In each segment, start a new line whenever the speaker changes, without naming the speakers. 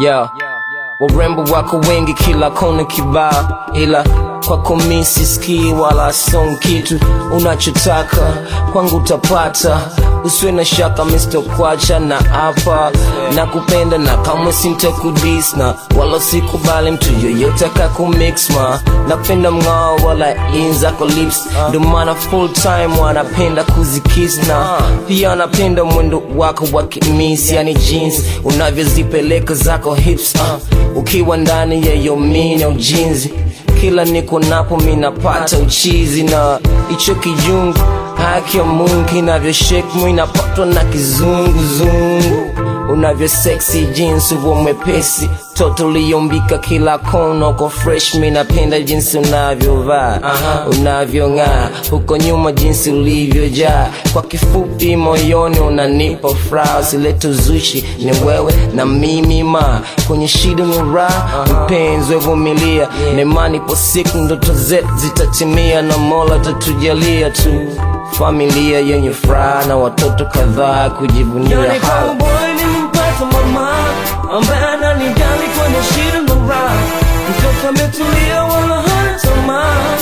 Yo, warembo wako wengi kila kona kibao, ila kwako mi sisikii wala song kitu unachotaka kwangu utapata, usiwe na shaka Mr. Kwacha na hapa na kupenda na kamwe sintakudis na wala sikubali mtu yoyote akakumix ma napenda mng'ao wala in zako lips ndo maana full time wanapenda kuzikis na pia napenda mwendo wako wa kimis yani jeans unavyozipeleka zako hips uh, ukiwa ndani ya yomini au jinzi kila niko napo minapata uchizi na icho kijungu haki ya Mungu inavyoshake minapatwa na kizunguzungu unavyo sexy jinsi uvo mwepesi toto liyombika kila kona uko fresh minapenda jinsi unavyovaa unavyong'aa huko nyuma jinsi ulivyojaa kwa kifupi moyoni unanipa furaha usilete uzushi ni wewe na mimi ma kwenye shida ni raha mpenzi wevumilia nemani po siku ndoto zetu zitatimia na mola tatujalia tu familia yenye furaha na watoto kadhaa kujivunia
Yani
hala
cowboy nimpata mama ambaye ananijali kwenye shida na raha, mtoto ametulia wala hana tamaa,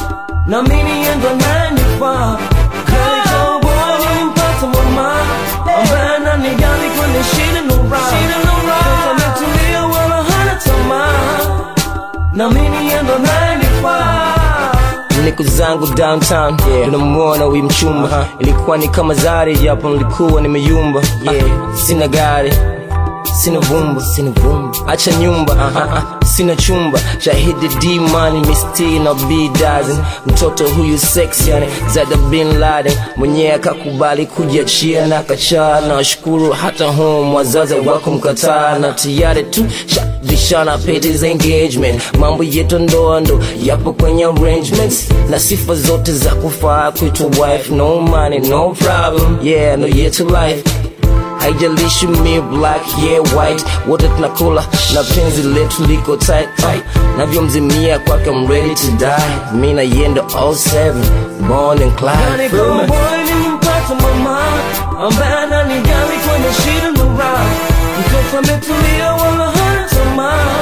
na mimi yeye ndo ananifaa. Yani cowboy nimpata mama ambaye ananijali kwenye shida na raha, mtoto ametulia wala hana tamaa, na mimi yeye ndo ananifaa.
niko zangu downtown yeah. tunamwona huyu mchumba ilikuwa ni kama zari japo nilikuwa nimeyumba yeah. sina gari sina vumba sina vumba acha nyumba uh-huh. sina chumba shahidi d money misti na b dozen mtoto huyu sex yani zada bin laden mwenyewe akakubali kujiachia na kachaa na washukuru hata home wazazi wako mkataa na tayari tu shabishana pete za engagement mambo yetu ndoa ndo yapo kwenye arrangements na sifa zote za kufaa kuitwa wife no money no problem yeah no yetu life haijalishi mi black yeah white wote tunakula na penzi letu liko tight tight navyomzimia kwake I'm ready to die mi na yendo 07 born and
Yani
Clyde Feel me?
cowboy nimpata mama ambaye ananijali kwenye shida na raha, mtoto ametulia wala hana tamaa,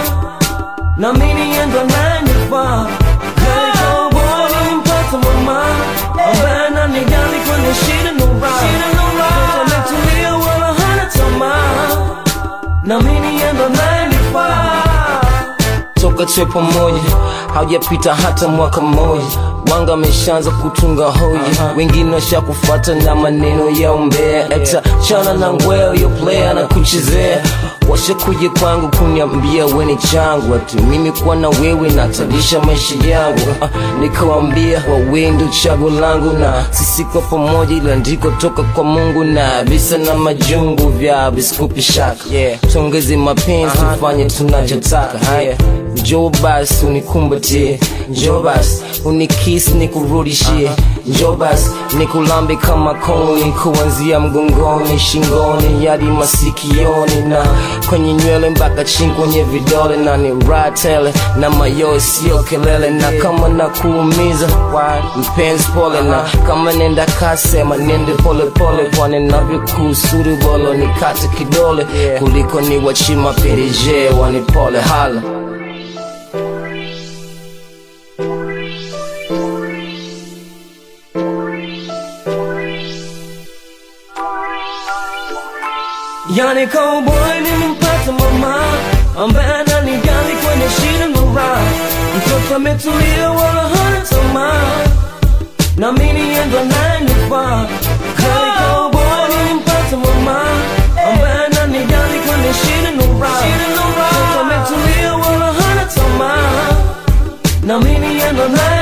na mimi yeye ndo ananifaa. Yani cowboy nimpata mama ambaye ananijali kwenye shida na raha, mtoto ametulia wala hana tamaa, na mimi yeye ndo ananifaa.
toka tuwe pamoja haujapita hata mwaka mmoja wanga ameshaanza kutunga hoja wengine washakufata na maneno ya umbea eta chana na ngweo yo player na kuchezea washakuja kwangu kuniambia weni changu ati mimi kuwa na wewe natalisha maisha yangu uh, nikawambia wawe ndo chago langu na sisi kwa pamoja ila ndiko toka kwa mungu na visa na majungu vya visikupi shaka yeah. tuongeze mapenzi tufanye tunachotaka haya njoo basi unikumbatie njoo basi unikisi nikurudishie njoo basi nikulambe kama koni kuanzia mgongoni shingoni hadi masikioni na kwenye nywele mpaka chini kwenye vidole na ni ratele na mayo sio kelele na kama na kuumiza mpenzi pole na kama nenda kasema nende pole pole kwani navyokusuri bolo nikate kidole kuliko ni wachima pereje wanipole hala
Yani cowboy nimpata mama ambaye ananijali kwenye shida na raha, mtoto ametulia wala hana tamaa, na mimi yeye ndo ananifaa. Yani cowboy nimpata mama ambaye ananijali kwenye shida na raha, mtoto ametulia wala hana tamaa, na mimi yeye ndo ananifaa.